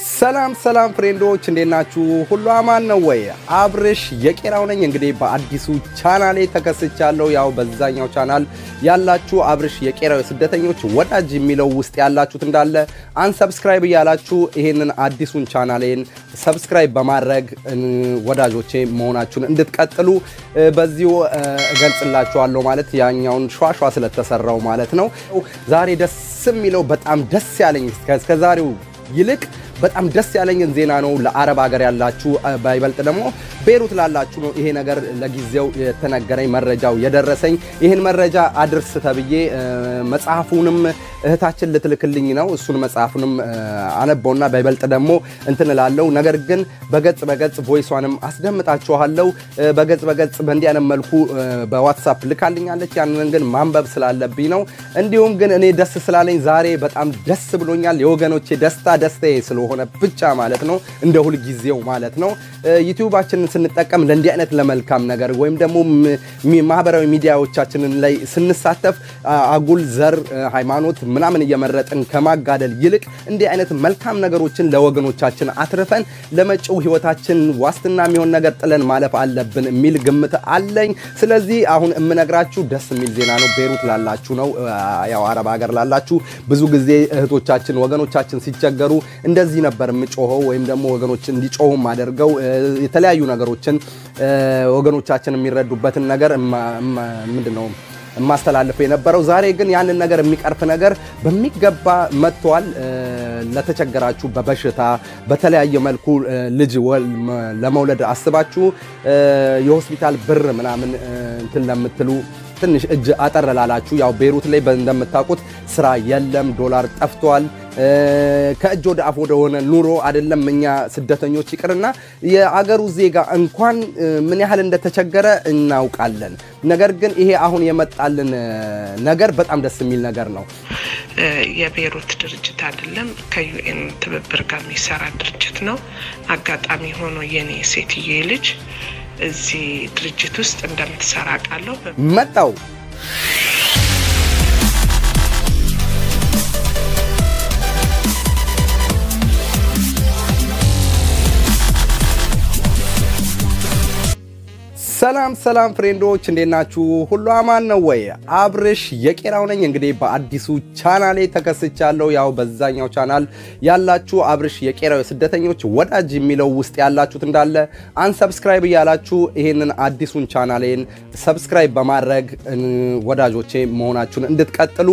ሰላም ሰላም ፍሬንዶች እንዴት ናችሁ? ሁሉ አማን ነው ወይ? አብርሽ የቄራው ነኝ። እንግዲህ በአዲሱ ቻናሌ ተከስቻለሁ። ያው በዛኛው ቻናል ያላችሁ አብርሽ የቄራው የስደተኞች ወዳጅ የሚለው ውስጥ ያላችሁት እንዳለ አንሰብስክራይብ እያላችሁ ይሄንን አዲሱን ቻናሌን ሰብስክራይብ በማድረግ ወዳጆቼ መሆናችሁን እንድትቀጥሉ በዚሁ እገልጽላችኋለሁ። ማለት ያኛውን ሸዋሸዋ ስለተሰራው ማለት ነው። ዛሬ ደስ የሚለው በጣም ደስ ያለኝ እስከዛሬው ይልቅ በጣም ደስ ያለኝን ዜና ነው ለአረብ ሀገር ያላችሁ ባይበልጥ ደግሞ ቤሩት ላላችሁ ነው ይሄ ነገር ለጊዜው የተነገረኝ መረጃው የደረሰኝ። ይህን መረጃ አድርስ ተብዬ መጽሐፉንም እህታችን ልትልክልኝ ነው። እሱን መጽሐፉንም አነበውና ባይበልጥ ደግሞ እንትን እላለሁ። ነገር ግን በገጽ በገጽ ቮይሷንም አስደምጣችኋለሁ። በገጽ በገጽ በእንዲህ አይነት መልኩ በዋትሳፕ ልካልኛለች። ያንን ግን ማንበብ ስላለብኝ ነው። እንዲሁም ግን እኔ ደስ ስላለኝ ዛሬ በጣም ደስ ብሎኛል። የወገኖቼ ደስታ ደስታዬ ስለሆነ ብቻ ማለት ነው። እንደ ሁልጊዜው ማለት ነው። ዩቲዩባችንን ስንጠቀም ለእንዲህ አይነት ለመልካም ነገር ወይም ደግሞ ማህበራዊ ሚዲያዎቻችንን ላይ ስንሳተፍ አጉል ዘር፣ ሃይማኖት ምናምን እየመረጥን ከማጋደል ይልቅ እንዲህ አይነት መልካም ነገሮችን ለወገኖቻችን አትርፈን ለመጪው ህይወታችን ዋስትና የሚሆን ነገር ጥለን ማለፍ አለብን የሚል ግምት አለኝ። ስለዚህ አሁን የምነግራችሁ ደስ የሚል ዜና ነው። ቤሩት ላላችሁ ነው፣ ያው አረብ ሀገር ላላችሁ ብዙ ጊዜ እህቶቻችን ወገኖቻችን ሲቸገሩ እንደዚህ ነበር የምጮኸው ወይም ደግሞ ወገኖች እንዲጮሁም አደርገው የተለያዩ ነገሮችን ወገኖቻችን የሚረዱበትን ነገር ምንድን ነው የማስተላልፈው የነበረው። ዛሬ ግን ያንን ነገር የሚቀርፍ ነገር በሚገባ መጥቷል። ለተቸገራችሁ በበሽታ በተለያየ መልኩ ልጅ ለመውለድ አስባችሁ የሆስፒታል ብር ምናምን እንትን ለምትሉ ትንሽ እጅ አጠር ላላችሁ ያው ቤሩት ላይ እንደምታውቁት ስራ የለም፣ ዶላር ጠፍቷል። ከእጅ ወደ አፍ ወደሆነ ኑሮ አይደለም እኛ ስደተኞች ይቅርና የአገሩ ዜጋ እንኳን ምን ያህል እንደተቸገረ እናውቃለን። ነገር ግን ይሄ አሁን የመጣልን ነገር በጣም ደስ የሚል ነገር ነው። የቤሩት ድርጅት አይደለም ከዩኤን ትብብር ጋር የሚሰራ ድርጅት ነው። አጋጣሚ ሆኖ የኔ ሴትዬ ልጅ እዚህ ድርጅት ውስጥ እንደምትሰራ ቃለሁ መጣው ሰላም ሰላም ፍሬንዶች እንዴት ናችሁ? ሁሉ አማን ነው ወይ? አብርሽ የቄራው ነኝ። እንግዲህ በአዲሱ ቻናሌ ተከስቻለሁ። ያው በዛኛው ቻናል ያላችሁ አብርሽ የቄራው የስደተኞች ወዳጅ የሚለው ውስጥ ያላችሁት እንዳለ አንሰብስክራይብ እያላችሁ ይሄንን አዲሱን ቻናሌን ሰብስክራይብ በማድረግ ወዳጆቼ መሆናችሁን እንድትቀጥሉ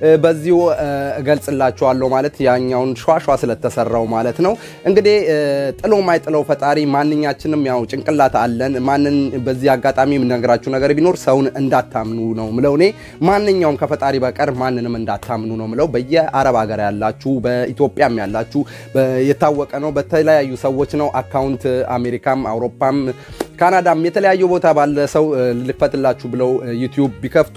በዚሁ እገልጽላችኋለሁ። ማለት ያኛውን ሸዋሸዋ ስለተሰራው ማለት ነው። እንግዲህ ጥሎ ማይጥለው ፈጣሪ ማንኛችንም ያው ጭንቅላት አለን ማንን በዚህ አጋጣሚ የምነግራችሁ ነገር ቢኖር ሰውን እንዳታምኑ ነው ምለው። እኔ ማንኛውም ከፈጣሪ በቀር ማንንም እንዳታምኑ ነው ምለው። በየአረብ ሀገር ያላችሁ በኢትዮጵያም ያላችሁ የታወቀ ነው። በተለያዩ ሰዎች ነው አካውንት አሜሪካም፣ አውሮፓም ካናዳም የተለያዩ ቦታ ባለ ሰው ልክፈትላችሁ ብለው ዩቲዩብ ቢከፍቱ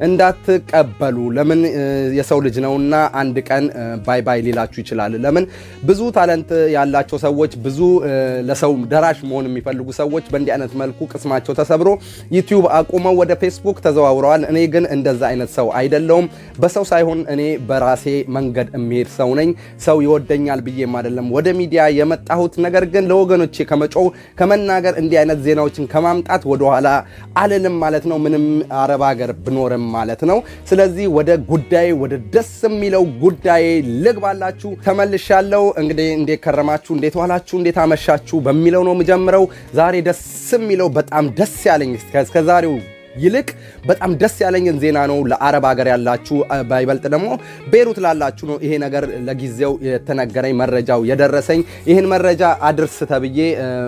እንዳትቀበሉ። ለምን የሰው ልጅ ነውና አንድ ቀን ባይ ባይ ሊላችሁ ይችላል። ለምን ብዙ ታለንት ያላቸው ሰዎች ብዙ ለሰው ደራሽ መሆን የሚፈልጉ ሰዎች በእንዲህ አይነት መልኩ ቅስማቸው ተሰብሮ ዩቲዩብ አቁመው ወደ ፌስቡክ ተዘዋውረዋል። እኔ ግን እንደዛ አይነት ሰው አይደለውም። በሰው ሳይሆን እኔ በራሴ መንገድ የሚሄድ ሰው ነኝ። ሰው ይወደኛል ብዬም አይደለም ወደ ሚዲያ የመጣሁት። ነገር ግን ለወገኖቼ ከመጮው ከመናገር እንዲህ አይነት ዜናዎችን ከማምጣት ወደኋላ አልልም ማለት ነው። ምንም አረብ ሀገር ብኖርም ማለት ነው። ስለዚህ ወደ ጉዳይ ወደ ደስ የሚለው ጉዳይ ልግባላችሁ። ተመልሻለሁ። እንግዲህ እንዴት ከረማችሁ፣ እንዴት ዋላችሁ፣ እንዴት አመሻችሁ በሚለው ነው የምጀምረው። ዛሬ ደስ የሚለው በጣም ደስ ያለኝ እስከዛሬው ይልቅ በጣም ደስ ያለኝን ዜና ነው ለአረብ ሀገር ያላችሁ ባይበልጥ ደግሞ ቤሩት ላላችሁ ነው ይሄ ነገር ለጊዜው የተነገረኝ መረጃው የደረሰኝ። ይህን መረጃ አድርስ ተብዬ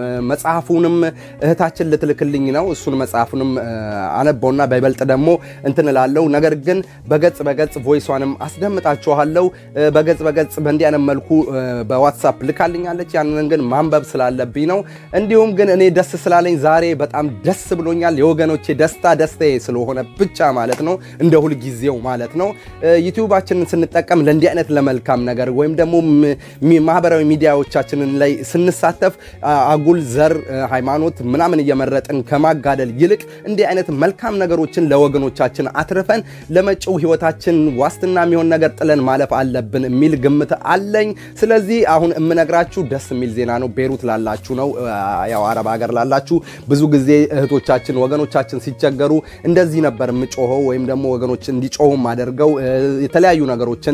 መጽሐፉንም እህታችን ልትልክልኝ ነው። እሱን መጽሐፉንም አነበውና ባይበልጥ ደግሞ እንትን እላለሁ። ነገር ግን በገጽ በገጽ ቮይሷንም አስደምጣችኋለሁ። በገጽ በገጽ በእንዲህ አይነት መልኩ በዋትሳፕ ልካልኛለች። ያንን ግን ማንበብ ስላለብኝ ነው። እንዲሁም ግን እኔ ደስ ስላለኝ ዛሬ በጣም ደስ ብሎኛል። የወገኖቼ ደስታ ደስታዬ ስለሆነ ብቻ ማለት ነው፣ እንደ ሁልጊዜው ማለት ነው። ዩቲዩባችንን ስንጠቀም ለእንዲህ አይነት ለመልካም ነገር ወይም ደግሞ ማህበራዊ ሚዲያዎቻችንን ላይ ስንሳተፍ አጉል ዘር፣ ሃይማኖት ምናምን እየመረጥን ከማጋደል ይልቅ እንዲህ አይነት መልካም ነገሮችን ለወገኖቻችን አትርፈን ለመጪው ህይወታችን ዋስትና የሚሆን ነገር ጥለን ማለፍ አለብን የሚል ግምት አለኝ። ስለዚህ አሁን የምነግራችሁ ደስ የሚል ዜና ነው። ቤሩት ላላችሁ ነው፣ ያው አረብ ሀገር ላላችሁ ብዙ ጊዜ እህቶቻችን ወገኖቻችን ሲቸገሩ እንደዚህ ነበር የምጮኸው ወይም ደግሞ ወገኖች እንዲጮሁም አደርገው የተለያዩ ነገሮችን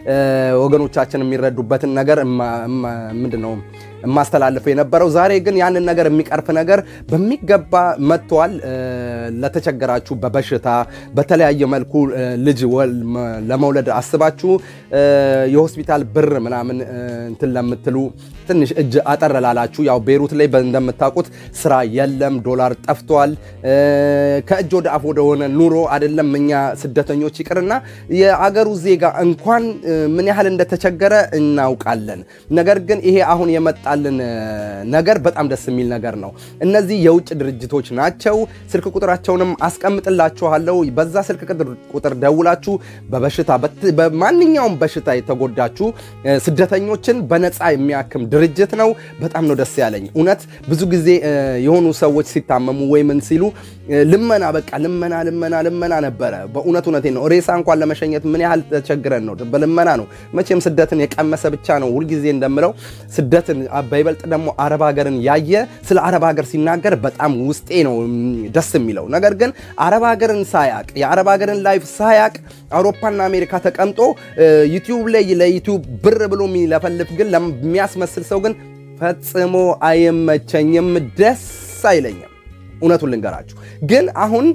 ወገኖቻችን የሚረዱበትን ነገር ምንድን ነው የማስተላልፈው የነበረው። ዛሬ ግን ያንን ነገር የሚቀርፍ ነገር በሚገባ መጥቷል። ለተቸገራችሁ በበሽታ በተለያየ መልኩ ልጅ ለመውለድ አስባችሁ የሆስፒታል ብር ምናምን እንትን ለምትሉ ትንሽ እጅ አጠር ላላችሁ ያው ቤሩት ላይ እንደምታውቁት ስራ የለም፣ ዶላር ጠፍቷል። ከእጅ ወደ አፍ ወደሆነ ኑሮ አይደለም እኛ ስደተኞች ይቅርና የአገሩ ዜጋ እንኳን ምን ያህል እንደተቸገረ እናውቃለን። ነገር ግን ይሄ አሁን የመጣልን ነገር በጣም ደስ የሚል ነገር ነው። እነዚህ የውጭ ድርጅቶች ናቸው። ስልክ ቁጥራቸውንም አስቀምጥላችኋለሁ። በዛ ስልክ ቁጥር ደውላችሁ በበሽታ በማንኛውም በሽታ የተጎዳችሁ ስደተኞችን በነፃ የሚያክም ድርጅት ነው። በጣም ነው ደስ ያለኝ እውነት። ብዙ ጊዜ የሆኑ ሰዎች ሲታመሙ ወይ ምን ሲሉ ልመና በቃ ልመና ልመና ልመና ነበረ። በእውነት እውነቴ ነው። ሬሳ እንኳን ለመሸኘት ምን ያህል ተቸግረን ነው። በልመና ነው። መቼም ስደትን የቀመሰ ብቻ ነው ሁልጊዜ እንደምለው ስደትን በይበልጥ ደግሞ አረብ ሀገርን ያየ ስለ አረብ ሀገር ሲናገር በጣም ውስጤ ነው ደስ የሚለው። ነገር ግን አረብ ሀገርን ሳያቅ የአረብ ሀገርን ላይፍ ሳያቅ አውሮፓና አሜሪካ ተቀምጦ ዩቲዩብ ላይ ለዩቲዩብ ብር ብሎ የሚለፈልፍ ግን ለሚያስመስል ሰው ግን ፈጽሞ አይመቸኝም፣ ደስ አይለኝም። እውነቱን ልንገራችሁ ግን አሁን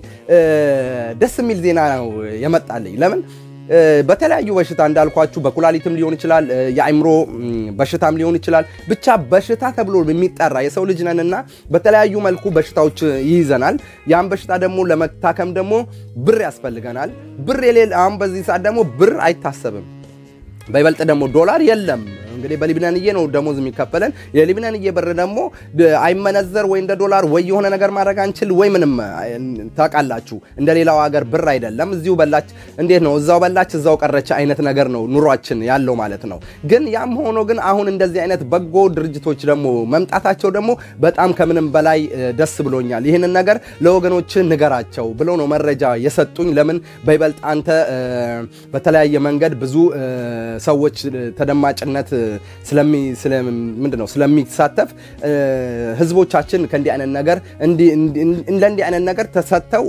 ደስ የሚል ዜና ነው የመጣልኝ። ለምን በተለያዩ በሽታ እንዳልኳችሁ በኩላሊትም ሊሆን ይችላል፣ የአእምሮ በሽታም ሊሆን ይችላል። ብቻ በሽታ ተብሎ የሚጠራ የሰው ልጅ ነንና በተለያዩ መልኩ በሽታዎች ይይዘናል። ያን በሽታ ደግሞ ለመታከም ደግሞ ብር ያስፈልገናል። ብር የሌለ አሁን በዚህ ሰዓት ደግሞ ብር አይታሰብም። በይበልጥ ደግሞ ዶላር የለም። እንግዲህ በሊብናንዬ ነው ደሞዝ የሚከፈለን። የሊብናንዬ ብር ደግሞ አይመነዘር ወይ እንደ ዶላር ወይ የሆነ ነገር ማድረግ አንችል ወይ ምንም ታውቃላችሁ። እንደ ሌላው ሀገር ብር አይደለም። እዚሁ በላች እንዴት ነው እዛው በላች እዛው ቀረች አይነት ነገር ነው ኑሯችን ያለው ማለት ነው። ግን ያም ሆኖ ግን አሁን እንደዚህ አይነት በጎ ድርጅቶች ደግሞ መምጣታቸው ደግሞ በጣም ከምንም በላይ ደስ ብሎኛል። ይህንን ነገር ለወገኖች ንገራቸው ብለው ነው መረጃ የሰጡኝ። ለምን በይበልጥ አንተ በተለያየ መንገድ ብዙ ሰዎች ተደማጭነት ምንድን ነው ስለሚሳተፍ ህዝቦቻችን ከእንዲህ አይነት ነገር ለእንዲህ አይነት ነገር ተሰጥተው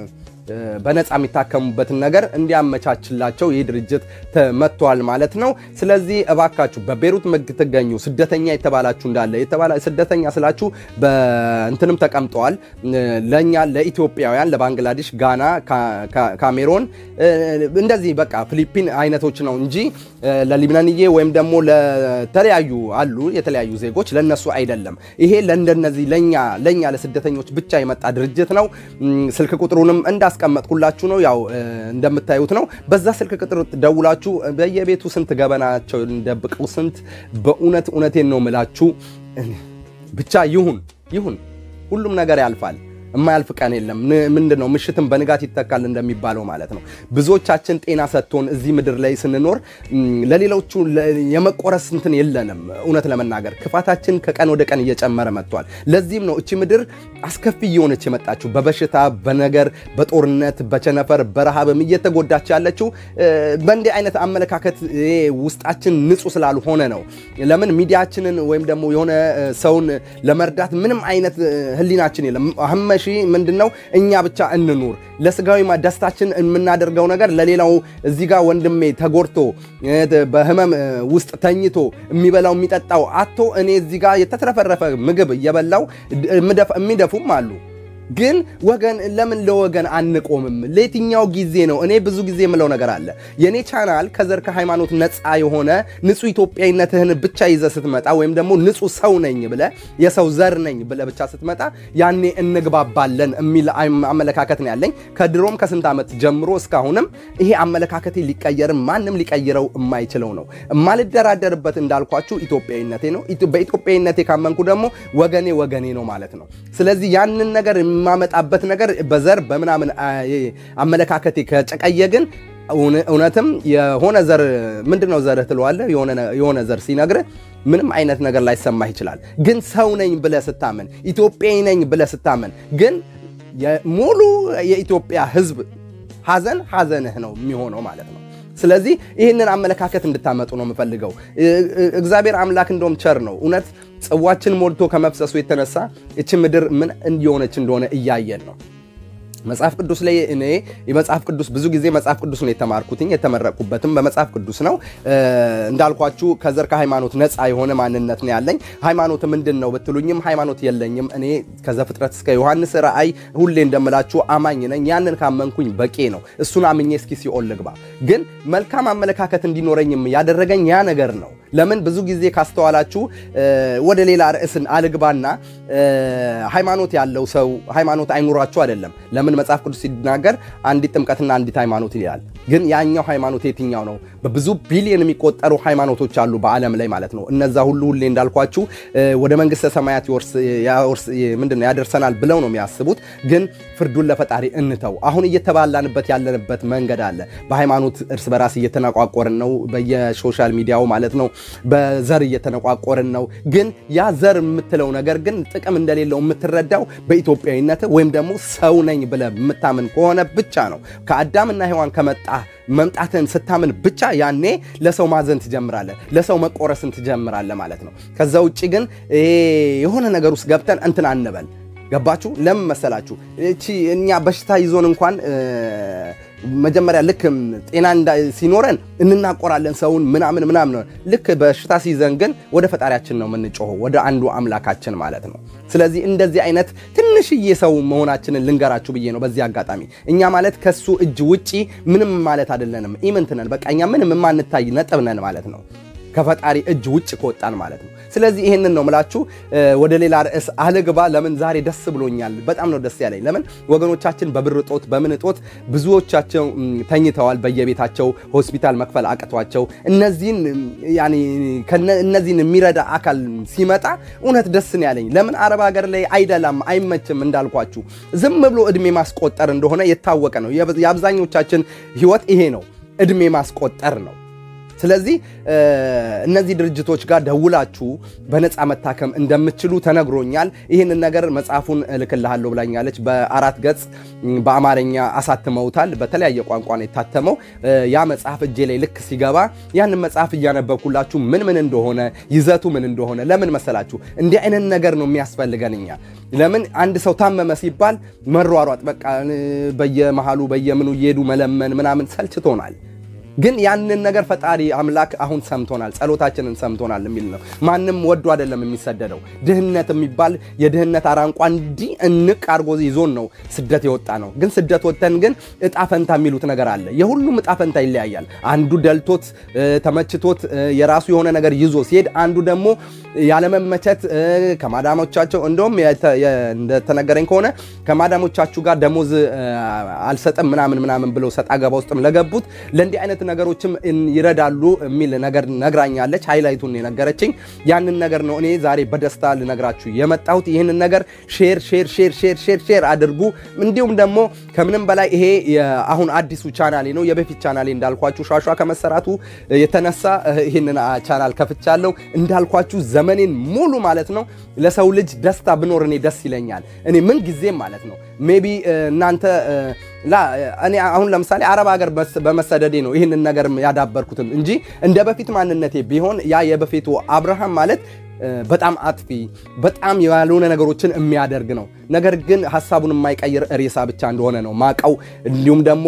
በነፃ የሚታከሙበትን ነገር እንዲያመቻችላቸው ይህ ድርጅት መጥቷል ማለት ነው። ስለዚህ እባካችሁ በቤሩት የምትገኙ ስደተኛ የተባላችሁ እንዳለ ስደተኛ ስላችሁ በእንትንም ተቀምጠዋል። ለእኛ ለኢትዮጵያውያን፣ ለባንግላዴሽ፣ ጋና፣ ካሜሮን እንደዚህ በቃ ፊሊፒን አይነቶች ነው እንጂ ለሊብናንዬ ወይም ደግሞ ለተለያዩ አሉ የተለያዩ ዜጎች ለነሱ አይደለም። ይሄ ለእንደነዚህ ለኛ ለኛ ለስደተኞች ብቻ የመጣ ድርጅት ነው። ስልክ ቁጥሩንም እንዳስ ያስቀመጥኩላችሁ ነው። ያው እንደምታዩት ነው። በዛ ስልክ ቁጥር ደውላችሁ በየቤቱ ስንት ገበናቸው እንደብቀው ስንት በእውነት እውነቴን ነው ምላችሁ። ብቻ ይሁን ይሁን፣ ሁሉም ነገር ያልፋል። የማያልፍ ቀን የለም። ምንድን ነው ምሽትም በንጋት ይተካል እንደሚባለው ማለት ነው። ብዙዎቻችን ጤና ሰጥቶን እዚህ ምድር ላይ ስንኖር ለሌሎቹ የመቆረስ እንትን የለንም። እውነት ለመናገር ክፋታችን ከቀን ወደ ቀን እየጨመረ መጥቷል። ለዚህም ነው እቺ ምድር አስከፊ እየሆነች የመጣችው በበሽታ በነገር በጦርነት በቸነፈር በረሃብም እየተጎዳች ያለችው በእንዲህ አይነት አመለካከት ውስጣችን ንጹህ ስላልሆነ ነው። ለምን ሚዲያችንን ወይም ደግሞ የሆነ ሰውን ለመርዳት ምንም አይነት ህሊናችን የለም። ሺ ምንድን ነው እኛ ብቻ እንኑር። ለስጋዊ ደስታችን የምናደርገው ነገር ለሌላው እዚህ ጋር ወንድሜ ተጎድቶ በህመም ውስጥ ተኝቶ የሚበላው የሚጠጣው አቶ እኔ እዚህ ጋር የተትረፈረፈ ምግብ እየበላው የሚደፉም አሉ። ግን ወገን ለምን ለወገን አንቆምም? ለየትኛው ጊዜ ነው? እኔ ብዙ ጊዜ የምለው ነገር አለ። የእኔ ቻናል ከዘር ከሃይማኖት ነፃ የሆነ ንጹህ ኢትዮጵያዊነትህን ብቻ ይዘህ ስትመጣ ወይም ደግሞ ንጹህ ሰው ነኝ ብለህ የሰው ዘር ነኝ ብለህ ብቻ ስትመጣ ያኔ እንግባባለን የሚል አመለካከት ነው ያለኝ ከድሮም ከስንት ዓመት ጀምሮ እስካሁንም ይሄ አመለካከቴ ሊቀየርም ማንም ሊቀይረው የማይችለው ነው። የማልደራደርበት እንዳልኳችሁ ኢትዮጵያዊነቴ ነው። በኢትዮጵያዊነቴ ካመንኩ ደግሞ ወገኔ ወገኔ ነው ማለት ነው። ስለዚህ ያንን ነገር የማመጣበት ነገር በዘር በምናምን አመለካከቴ ከጨቀየ ግን እውነትም የሆነ ዘር ምንድን ነው ዘርህ ትለዋለህ። የሆነ ዘር ሲነግርህ ምንም አይነት ነገር ላይሰማህ ይችላል። ግን ሰው ነኝ ብለህ ስታምን፣ ኢትዮጵያዊ ነኝ ብለህ ስታምን ግን ሙሉ የኢትዮጵያ ሕዝብ ሐዘን ሐዘንህ ነው የሚሆነው ማለት ነው። ስለዚህ ይህንን አመለካከት እንድታመጡ ነው የምፈልገው። እግዚአብሔር አምላክ እንደውም ቸር ነው። እውነት ጽዋችን ሞልቶ ከመፍሰሱ የተነሳ እች ምድር ምን እንዲሆነች እንደሆነ እያየን ነው። መጽሐፍ ቅዱስ ላይ እኔ የመጽሐፍ ቅዱስ ብዙ ጊዜ መጽሐፍ ቅዱስ ነው የተማርኩትኝ የተመረቁበትም በመጽሐፍ ቅዱስ ነው። እንዳልኳችሁ ከዘር ከሃይማኖት ነፃ የሆነ ማንነት ነው ያለኝ። ሃይማኖት ምንድን ነው ብትሉኝም ሃይማኖት የለኝም። እኔ ከዘፍጥረት እስከ ዮሐንስ ራእይ ሁሌ እንደምላችሁ አማኝ ነኝ። ያንን ካመንኩኝ በቂ ነው። እሱን አምኜ እስኪ ሲኦል ልግባ። ግን መልካም አመለካከት እንዲኖረኝም ያደረገኝ ያ ነገር ነው። ለምን ብዙ ጊዜ ካስተዋላችሁ ወደ ሌላ ርዕስን አልግባና ሃይማኖት ያለው ሰው ሃይማኖት አይኑራችሁ አይደለም። ለምን መጽሐፍ ቅዱስ ሲናገር አንዲት ጥምቀትና አንዲት ሃይማኖት ይላል። ግን ያኛው ሃይማኖት የትኛው ነው? በብዙ ቢሊዮን የሚቆጠሩ ሃይማኖቶች አሉ በዓለም ላይ ማለት ነው። እነዛ ሁሉ ሁሌ እንዳልኳችሁ ወደ መንግስተ ሰማያት ምንድን ነው ያደርሰናል ብለው ነው የሚያስቡት። ግን ፍርዱን ለፈጣሪ እንተው። አሁን እየተባላንበት ያለንበት መንገድ አለ። በሃይማኖት እርስ በራስ እየተነቋቆርን ነው፣ በየሶሻል ሚዲያው ማለት ነው። በዘር እየተነቋቆርን ነው። ግን ያ ዘር የምትለው ነገር ግን ጥቅም እንደሌለው የምትረዳው በኢትዮጵያዊነት ወይም ደግሞ ሰው ነኝ ብለህ የምታምን ከሆነ ብቻ ነው። ከአዳምና ሔዋን ከመጣ መምጣትን ስታምን ብቻ ያኔ ለሰው ማዘን ትጀምራለህ፣ ለሰው መቆረስን ትጀምራለህ ማለት ነው። ከዛ ውጭ ግን የሆነ ነገር ውስጥ ገብተን እንትን አንበል። ገባችሁ? ለምን መሰላችሁ? እቺ እኛ በሽታ ይዞን እንኳን መጀመሪያ ልክ ጤና ሲኖረን እንናቆራለን ሰውን ምናምን ምናምን። ልክ በሽታ ሲይዘን ግን ወደ ፈጣሪያችን ነው የምንጮኸው፣ ወደ አንዱ አምላካችን ማለት ነው። ስለዚህ እንደዚህ አይነት ትንሽዬ ሰው መሆናችንን ልንገራችሁ ብዬ ነው በዚህ አጋጣሚ። እኛ ማለት ከሱ እጅ ውጪ ምንም ማለት አይደለንም፣ ኢምንት ነን። በቃ እኛ ምንም የማንታይ ነጥብ ነን ማለት ነው ከፈጣሪ እጅ ውጭ ከወጣን ማለት ነው። ስለዚህ ይህንን ነው ምላችሁ። ወደ ሌላ ርዕስ አልግባ። ለምን ዛሬ ደስ ብሎኛል። በጣም ነው ደስ ያለኝ። ለምን ወገኖቻችን በብር እጦት በምን እጦት ብዙዎቻቸው ተኝተዋል በየቤታቸው ሆስፒታል መክፈል አቅቷቸው፣ እነዚህን የሚረዳ አካል ሲመጣ እውነት ደስ ነው ያለኝ። ለምን አረብ ሀገር ላይ አይደላም፣ አይመችም። እንዳልኳችሁ ዝም ብሎ እድሜ ማስቆጠር እንደሆነ የታወቀ ነው። የአብዛኞቻችን ህይወት ይሄ ነው፣ እድሜ ማስቆጠር ነው። ስለዚህ እነዚህ ድርጅቶች ጋር ደውላችሁ በነፃ መታከም እንደምትችሉ ተነግሮኛል። ይህንን ነገር መጽሐፉን እልክልሃለሁ ብላኛለች። በአራት ገጽ በአማርኛ አሳትመውታል። በተለያየ ቋንቋ ነው የታተመው። ያ መጽሐፍ እጄ ላይ ልክ ሲገባ ያንን መጽሐፍ እያነበብኩላችሁ ምን ምን እንደሆነ ይዘቱ ምን እንደሆነ ለምን መሰላችሁ? እንዲህ አይነት ነገር ነው የሚያስፈልገን እኛ ለምን አንድ ሰው ታመመ ሲባል መሯሯጥ፣ በቃ በየመሃሉ በየምኑ እየሄዱ መለመን ምናምን ሰልችቶናል። ግን ያንን ነገር ፈጣሪ አምላክ አሁን ሰምቶናል፣ ጸሎታችንን ሰምቶናል የሚል ነው። ማንም ወዶ አይደለም የሚሰደደው። ድህነት የሚባል የድህነት አራንቋ እንዲህ እንቅ አርጎ ይዞን ነው ስደት የወጣ ነው። ግን ስደት ወጥተን ግን እጣ ፈንታ የሚሉት ነገር አለ። የሁሉም እጣ ፈንታ ይለያያል። አንዱ ደልቶት ተመችቶት የራሱ የሆነ ነገር ይዞ ሲሄድ፣ አንዱ ደግሞ ያለመመቸት ከማዳሞቻቸው እንደውም እንደተነገረኝ ከሆነ ከማዳሞቻችሁ ጋር ደሞዝ አልሰጥም ምናምን ምናምን ብለው ሰጣ ገባ ውስጥም ለገቡት ለእንዲህ አይነት ነገሮችም ይረዳሉ የሚል ነገር ነግራኛለች። ሃይላይቱን የነገረችኝ ያንን ነገር ነው። እኔ ዛሬ በደስታ ልነግራችሁ የመጣሁት ይህንን ነገር ሼር ሼር ሼር ሼር ሼር ሼር አድርጉ። እንዲሁም ደግሞ ከምንም በላይ ይሄ አሁን አዲሱ ቻናሌ ነው። የበፊት ቻናሌ እንዳልኳችሁ ሿሿ ከመሰራቱ የተነሳ ይህንን ቻናል ከፍቻለሁ። እንዳልኳችሁ ዘመኔን ሙሉ ማለት ነው ለሰው ልጅ ደስታ ብኖር እኔ ደስ ይለኛል። እኔ ምን ጊዜም ማለት ነው ሜቢ እናንተ ላ እኔ አሁን ለምሳሌ አረብ ሀገር በመሰደዴ ነው ይህንን ነገር ያዳበርኩትም እንጂ እንደ በፊት ማንነቴ ቢሆን ያ የበፊቱ አብርሃም ማለት በጣም አጥፊ በጣም ያልሆነ ነገሮችን የሚያደርግ ነው። ነገር ግን ሀሳቡን የማይቀይር ሬሳ ብቻ እንደሆነ ነው ማቀው። እንዲሁም ደግሞ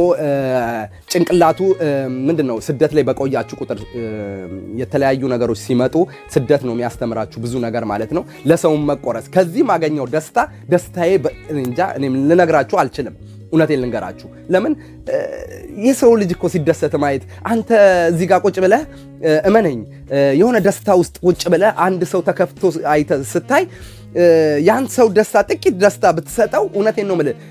ጭንቅላቱ ምንድን ነው ስደት ላይ በቆያችሁ ቁጥር የተለያዩ ነገሮች ሲመጡ ስደት ነው የሚያስተምራችሁ ብዙ ነገር ማለት ነው። ለሰውም መቆረስ ከዚህ ማገኘው ደስታ ደስታዬ እንጃ እኔም ልነግራችሁ አልችልም። እውነቴን ልንገራችሁ። ለምን የሰው ልጅ እኮ ሲደሰት ማየት አንተ እዚህ ጋር ቁጭ ብለህ እመነኝ፣ የሆነ ደስታ ውስጥ ቁጭ ብለህ አንድ ሰው ተከፍቶ አይተህ ስታይ ያን ሰው ደስታ ጥቂት ደስታ ብትሰጠው፣ እውነቴን ነው የምልህ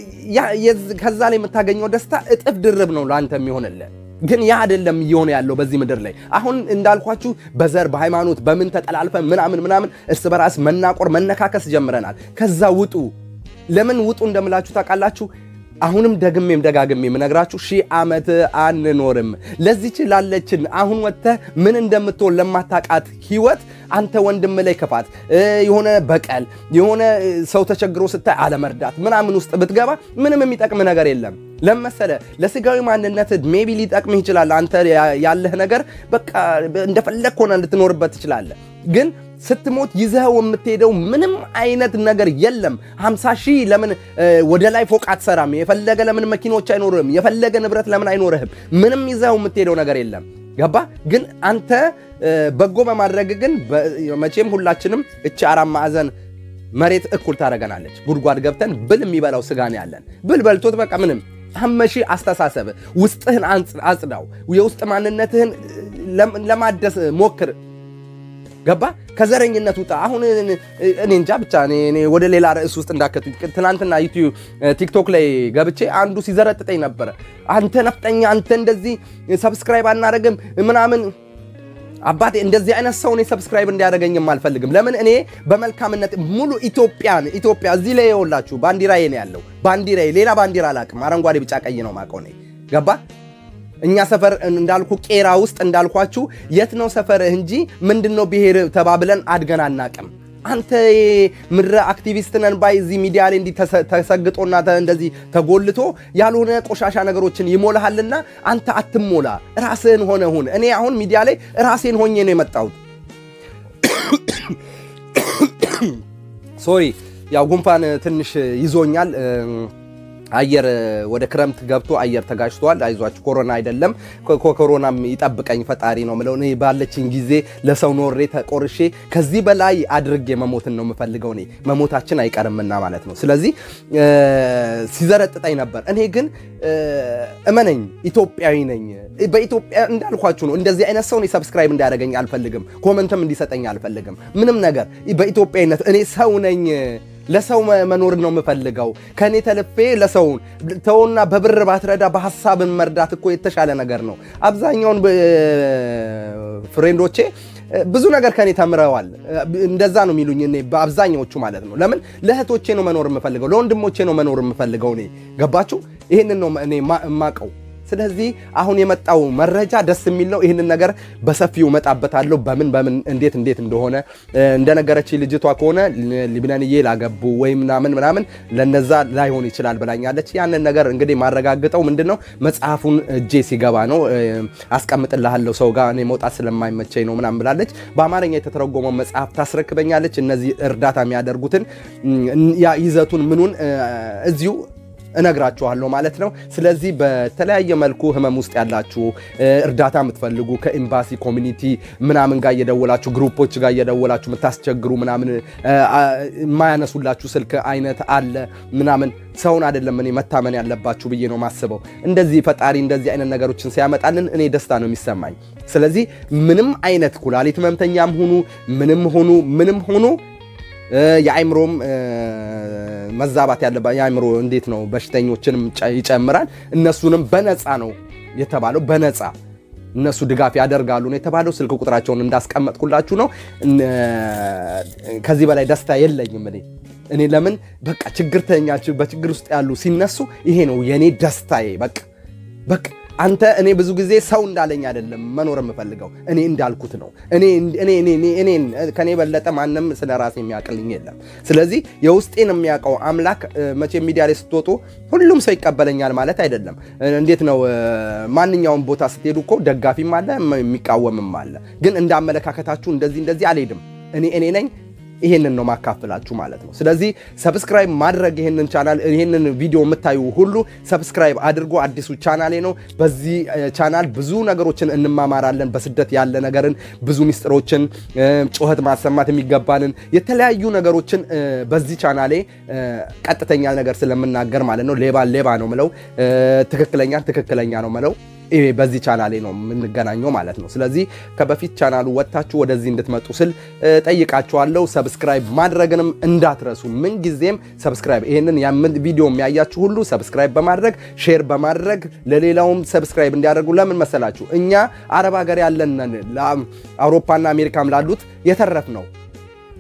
ከዛ ላይ የምታገኘው ደስታ እጥፍ ድርብ ነው ለአንተ የሚሆንልህ። ግን ያ አይደለም እየሆነ ያለው በዚህ ምድር ላይ አሁን እንዳልኳችሁ በዘር በሃይማኖት በምን ተጠላልፈን ምናምን ምናምን እርስ በራስ መናቆር መነካከስ ጀምረናል። ከዛ ውጡ ለምን ውጡ እንደምላችሁ ታውቃላችሁ? አሁንም ደግሜም ደጋግሜ የምነግራችሁ ሺህ ዓመት አንኖርም። ለዚች ላለችን አሁን ወጥተህ ምን እንደምትሆን ለማታውቃት ህይወት አንተ ወንድም ላይ ክፋት፣ የሆነ በቀል፣ የሆነ ሰው ተቸግሮ ስታይ አለመርዳት ምናምን ውስጥ ብትገባ ምንም የሚጠቅም ነገር የለም። ለመሰለ ለስጋዊ ማንነት ሜቢ ሊጠቅምህ ይችላል። አንተ ያለህ ነገር በቃ እንደፈለግ ሆነ እንድትኖርበት ትችላለህ ግን ስትሞት ይዘኸው የምትሄደው ምንም አይነት ነገር የለም። 50 ሺህ ለምን ወደ ላይ ፎቅ አትሰራም? የፈለገ ለምን መኪኖች አይኖርህም? የፈለገ ንብረት ለምን አይኖርህም? ምንም ይዘኸው የምትሄደው ነገር የለም። ገባ? ግን አንተ በጎ በማድረግ ግን መቼም ሁላችንም እቺ አራት ማዕዘን መሬት እኩል ታደርገናለች። ጉድጓድ ገብተን ብል የሚበላው ስጋ ነው ያለን። ብል በልቶት በቃ ምንም አመሺ አስተሳሰብ ውስጥህን አጽዳው። የውስጥ ማንነትህን ለማደስ ሞክር። ገባ ከዘረኝነት ውጣ። አሁን እኔ እንጃ ብቻ እኔ ወደ ሌላ ርዕስ ውስጥ እንዳከቱ ትናንትና ዩቲዩብ ቲክቶክ ላይ ገብቼ አንዱ ሲዘረጥጠኝ ነበረ። አንተ ነፍጠኛ፣ አንተ እንደዚህ ሰብስክራይብ አናደርግም ምናምን አባቴ እንደዚህ አይነት ሰው እኔ ሰብስክራይብ እንዲያደርገኝም አልፈልግም። ለምን እኔ በመልካምነት ሙሉ ኢትዮጵያን ኢትዮጵያ እዚህ ላይ የወላችሁ ባንዲራዬ ነው ያለው። ባንዲራዬ ሌላ ባንዲራ አላቅም። አረንጓዴ፣ ቢጫ፣ ቀይ ነው ማቀው እኔ ገባ እኛ ሰፈር እንዳልኩ ቄራ ውስጥ እንዳልኳችሁ የት ነው ሰፈርህ እንጂ ምንድን ነው ብሔር ተባብለን አድገን አናቅም። አንተ ምድረ አክቲቪስት ነን ባይ እዚህ ሚዲያ ላይ እንዲህ ተሰግጦና እንደዚህ ተጎልቶ ያልሆነ ቆሻሻ ነገሮችን ይሞልሃልና አንተ አትሞላ፣ ራስህን ሆነ ሁን። እኔ አሁን ሚዲያ ላይ ራሴን ሆኜ ነው የመጣሁት። ሶሪ፣ ያው ጉንፋን ትንሽ ይዞኛል። አየር ወደ ክረምት ገብቶ አየር ተጋጭቷል። አይዟችሁ ኮሮና አይደለም። ኮሮናም ይጠብቀኝ ፈጣሪ ነው ምለው። እኔ ባለችኝ ጊዜ ለሰው ኖሬ ተቆርሼ ከዚህ በላይ አድርጌ መሞትን ነው የምፈልገው። እኔ መሞታችን አይቀርምና ማለት ነው። ስለዚህ ሲዘረጥጠኝ ነበር። እኔ ግን እመነኝ ኢትዮጵያዊ ነኝ። በኢትዮጵያ እንዳልኳችሁ ነው። እንደዚህ አይነት ሰው እኔ ሰብስክራይብ እንዲያደርገኝ አልፈልግም። ኮመንትም እንዲሰጠኝ አልፈልግም። ምንም ነገር በኢትዮጵያዊነት እኔ ሰው ነኝ። ለሰው መኖር ነው የምፈልገው። ከእኔ ተልፌ ለሰውን ተውና፣ በብር ባትረዳ በሀሳብን መርዳት እኮ የተሻለ ነገር ነው። አብዛኛውን ፍሬንዶቼ ብዙ ነገር ከኔ ተምረዋል። እንደዛ ነው የሚሉኝ እኔ በአብዛኛዎቹ ማለት ነው። ለምን ለእህቶቼ ነው መኖር የምፈልገው፣ ለወንድሞቼ ነው መኖር የምፈልገው። እኔ ገባችሁ? ይህንን ነው እኔ የማቀው። ስለዚህ አሁን የመጣው መረጃ ደስ የሚል ነው። ይህንን ነገር በሰፊው እመጣበታለሁ። በምን በምን እንዴት እንዴት እንደሆነ እንደነገረች ልጅቷ ከሆነ ሊብነንዬ ላገቡ ወይም ምናምን ምናምን ለነዛ ላይሆን ይችላል ብላኛለች። ያንን ነገር እንግዲህ ማረጋግጠው ምንድን ነው መጽሐፉን እጄ ሲገባ ነው። አስቀምጥልሃለሁ ሰው ጋር እኔ መውጣት ስለማይመቸኝ ነው ምናምን ብላለች። በአማርኛ የተተረጎመው መጽሐፍ ታስረክበኛለች። እነዚህ እርዳታ የሚያደርጉትን ይዘቱን ምኑን እዚሁ እነግራችኋለሁ ማለት ነው። ስለዚህ በተለያየ መልኩ ህመም ውስጥ ያላችሁ እርዳታ የምትፈልጉ ከኤምባሲ ኮሚኒቲ ምናምን ጋር እየደወላችሁ ግሩፖች ጋር እየደወላችሁ የምታስቸግሩ ምናምን የማያነሱላችሁ ስልክ አይነት አለ ምናምን ሰውን አይደለም እኔ መታመን ያለባችሁ ብዬ ነው ማስበው። እንደዚህ ፈጣሪ እንደዚህ አይነት ነገሮችን ሲያመጣልን እኔ ደስታ ነው የሚሰማኝ። ስለዚህ ምንም አይነት ኩላሊት ህመምተኛም ሁኑ ምንም ሆኑ ምንም ሆኑ የአይምሮም መዛባት ያለባ የአይምሮ እንዴት ነው በሽተኞችንም ይጨምራል። እነሱንም በነፃ ነው የተባለው በነፃ እነሱ ድጋፍ ያደርጋሉ ነው የተባለው። ስልክ ቁጥራቸውን እንዳስቀመጥኩላችሁ ነው። ከዚህ በላይ ደስታ የለኝም እኔ እኔ ለምን በቃ ችግርተኛ በችግር ውስጥ ያሉ ሲነሱ ይሄ ነው የእኔ ደስታዬ። በቃ በቃ አንተ እኔ ብዙ ጊዜ ሰው እንዳለኝ አይደለም መኖር የምፈልገው እኔ እንዳልኩት ነው። እኔን ከኔ የበለጠ ማንም ስለ ራሴ የሚያውቅልኝ የለም። ስለዚህ የውስጤን የሚያውቀው አምላክ መቼ ሚዲያ ላይ ስትወጡ ሁሉም ሰው ይቀበለኛል ማለት አይደለም። እንዴት ነው ማንኛውም ቦታ ስትሄዱ እኮ ደጋፊም አለ የሚቃወምም አለ። ግን እንደ አመለካከታችሁ እንደዚህ እንደዚህ አልሄድም። እኔ እኔ ነኝ። ይሄንን ነው ማካፍላችሁ ማለት ነው። ስለዚህ ሰብስክራይብ ማድረግ ይሄንን ቻናል ይሄንን ቪዲዮ የምታዩ ሁሉ ሰብስክራይብ አድርጎ አዲሱ ቻናሌ ነው። በዚህ ቻናል ብዙ ነገሮችን እንማማራለን። በስደት ያለ ነገርን፣ ብዙ ሚስጥሮችን፣ ጩኸት ማሰማት የሚገባንን የተለያዩ ነገሮችን በዚህ ቻናሌ ቀጥተኛ ነገር ስለምናገር ማለት ነው። ሌባ ሌባ ነው ምለው፣ ትክክለኛ ትክክለኛ ነው ምለው በዚህ ቻናሌ ነው የምንገናኘው ማለት ነው። ስለዚህ ከበፊት ቻናሉ ወጥታችሁ ወደዚህ እንድትመጡ ስል ጠይቃችኋለሁ። ሰብስክራይብ ማድረግንም እንዳትረሱ። ምንጊዜም ሰብስክራይብ ይህንን ቪዲዮ የሚያያችሁ ሁሉ ሰብስክራይብ በማድረግ ሼር በማድረግ ለሌላውም ሰብስክራይብ እንዲያደርጉ። ለምን መሰላችሁ? እኛ አረብ ሀገር ያለን አውሮፓና አሜሪካም ላሉት የተረፍ ነው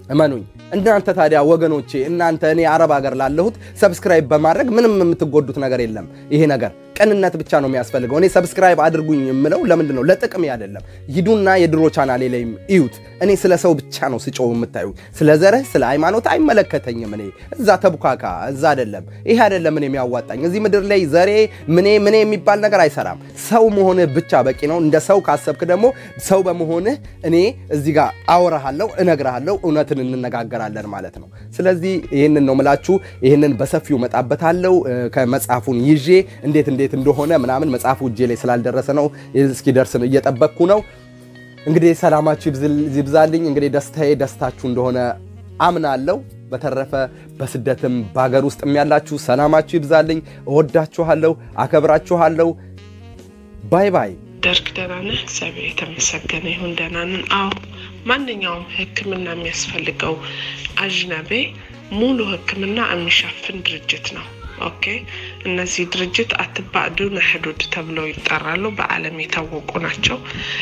እመኑኝ። እናንተ ታዲያ ወገኖቼ፣ እናንተ እኔ አረብ ሀገር ላለሁት ሰብስክራይብ በማድረግ ምንም የምትጎዱት ነገር የለም። ይሄ ነገር ቅንነት ብቻ ነው የሚያስፈልገው። እኔ ሰብስክራይብ አድርጉኝ የምለው ለምንድን ነው? ለጥቅሜ አይደለም። ሂዱና የድሮ ቻናሌ ላይም እዩት። እኔ ስለ ሰው ብቻ ነው ስጮው የምታዩ። ስለ ዘርህ፣ ስለ ሃይማኖት አይመለከተኝም። እኔ እዛ ተቡካካ እዛ አይደለም። ይሄ አይደለም እኔ የሚያዋጣኝ። እዚህ ምድር ላይ ዘሬ ምኔ ምኔ የሚባል ነገር አይሰራም። ሰው መሆንህ ብቻ በቂ ነው። እንደ ሰው ካሰብክ ደግሞ ሰው በመሆንህ እኔ እዚህ ጋር አወራሃለሁ፣ እነግርሃለሁ፣ እውነትን እንነጋገራለን ማለት ነው። ስለዚህ ይህንን ነው ምላችሁ። ይህንን በሰፊው መጣበታለሁ ከመጽሐፉን ይዤ እንዴት እንዴት እንደሆነ ምናምን መጽሐፉ እጄ ላይ ስላልደረሰ ነው እስኪደርስ እየጠበቅኩ ነው። እንግዲህ ሰላማችሁ ይብዛልኝ። እንግዲህ ደስታዬ ደስታችሁ እንደሆነ አምናለሁ። በተረፈ በስደትም በሀገር ውስጥም ያላችሁ ሰላማችሁ ይብዛልኝ። እወዳችኋለሁ፣ አከብራችኋለሁ። ባይ ባይ። ደርግ ደህና ነህ? እግዚአብሔር የተመሰገነ ይሁን ደህና ነን። አዎ ማንኛውም ሕክምና የሚያስፈልገው አጅነቤ ሙሉ ሕክምና የሚሸፍን ድርጅት ነው። ኦኬ እነዚህ ድርጅት አትባዕዱን ሕዱድ ተብለው ይጠራሉ። በዓለም የታወቁ ናቸው።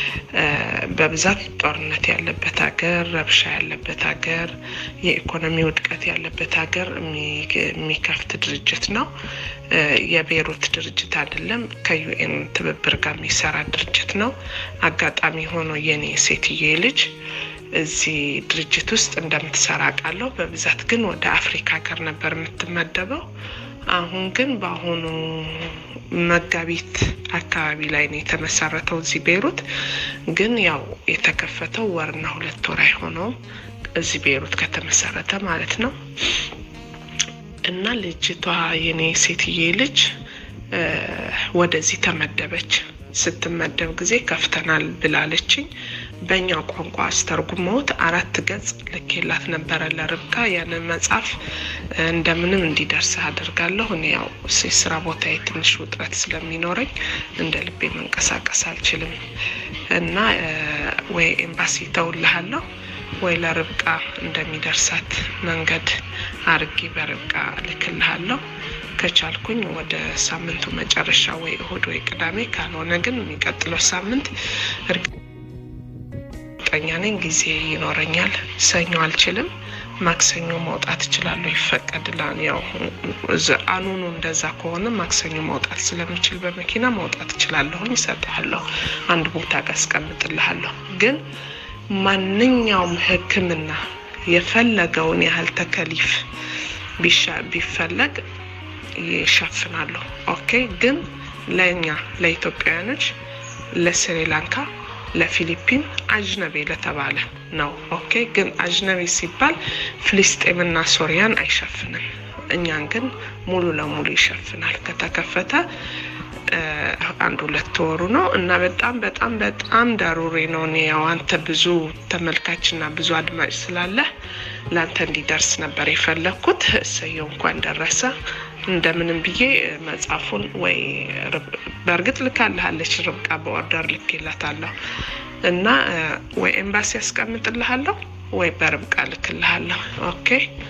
በብዛት ጦርነት ያለበት ሀገር፣ ረብሻ ያለበት ሀገር፣ የኢኮኖሚ ውድቀት ያለበት ሀገር የሚከፍት ድርጅት ነው። የቤይሩት ድርጅት አይደለም። ከዩኤን ትብብር ጋር የሚሰራ ድርጅት ነው። አጋጣሚ ሆኖ የኔ ሴትዬ ልጅ እዚህ ድርጅት ውስጥ እንደምትሰራ ቃለሁ። በብዛት ግን ወደ አፍሪካ ሀገር ነበር የምትመደበው። አሁን ግን በአሁኑ መጋቢት አካባቢ ላይ ነው የተመሰረተው እዚህ ቤይሩት። ግን ያው የተከፈተው ወርና ሁለት ወር አይሆነውም እዚህ ቤይሩት ከተመሰረተ ማለት ነው። እና ልጅቷ የኔ ሴትዬ ልጅ ወደዚህ ተመደበች። ስትመደብ ጊዜ ከፍተናል ብላለችኝ። በእኛ ቋንቋ አስተርጉመውት አራት ገጽ ልኬላት ነበረ ለርብቃ። ያንን መጽሐፍ እንደምንም እንዲደርስ አድርጋለሁ። እኔ ያው የስራ ቦታ ትንሽ ውጥረት ስለሚኖረኝ እንደ ልቤ መንቀሳቀስ አልችልም እና ወይ ኤምባሲ ተውልሃለሁ ወይ ለርብቃ እንደሚደርሳት መንገድ አርጌ በርብቃ ልክልሃለሁ። ከቻልኩኝ ወደ ሳምንቱ መጨረሻ ወይ እሁድ ወይ ቅዳሜ፣ ካልሆነ ግን የሚቀጥለው ሳምንት እርግጠኛ ነኝ ጊዜ ይኖረኛል። ሰኞ አልችልም፣ ማክሰኞ መውጣት እችላለሁ፣ ይፈቀድላል። ያው አኑኑ እንደዛ ከሆነ ማክሰኞ መውጣት ስለምችል በመኪና መውጣት እችላለሁኝ። ይሰጥሃለሁ፣ አንድ ቦታ ጋር አስቀምጥልሃለሁ። ግን ማንኛውም ሕክምና የፈለገውን ያህል ተከሊፍ ቢፈለግ ይሸፍናሉ። ኦኬ። ግን ለእኛ ለኢትዮጵያውያኖች፣ ለስሪላንካ፣ ለፊሊፒን አጅነቤ ለተባለ ነው። ኦኬ። ግን አጅነቤ ሲባል ፍልስጤምና ሶሪያን አይሸፍንም። እኛን ግን ሙሉ ለሙሉ ይሸፍናል። ከተከፈተ አንድ ሁለት ወሩ ነው እና በጣም በጣም በጣም ዳሩሬ ነው። እኔ ያው አንተ ብዙ ተመልካችና ብዙ አድማጭ ስላለህ ለአንተ እንዲደርስ ነበር የፈለግኩት። እሰየው እንኳን ደረሰ። እንደምንም ብዬ መጽሐፉን ወይ በእርግጥ ልካልሃለች ርብቃ በኦርደር ልኬላታለሁ እና ወይ ኤምባሲ ያስቀምጥልሃለሁ ወይ በርብቃ ልክልሃለሁ። ኦኬ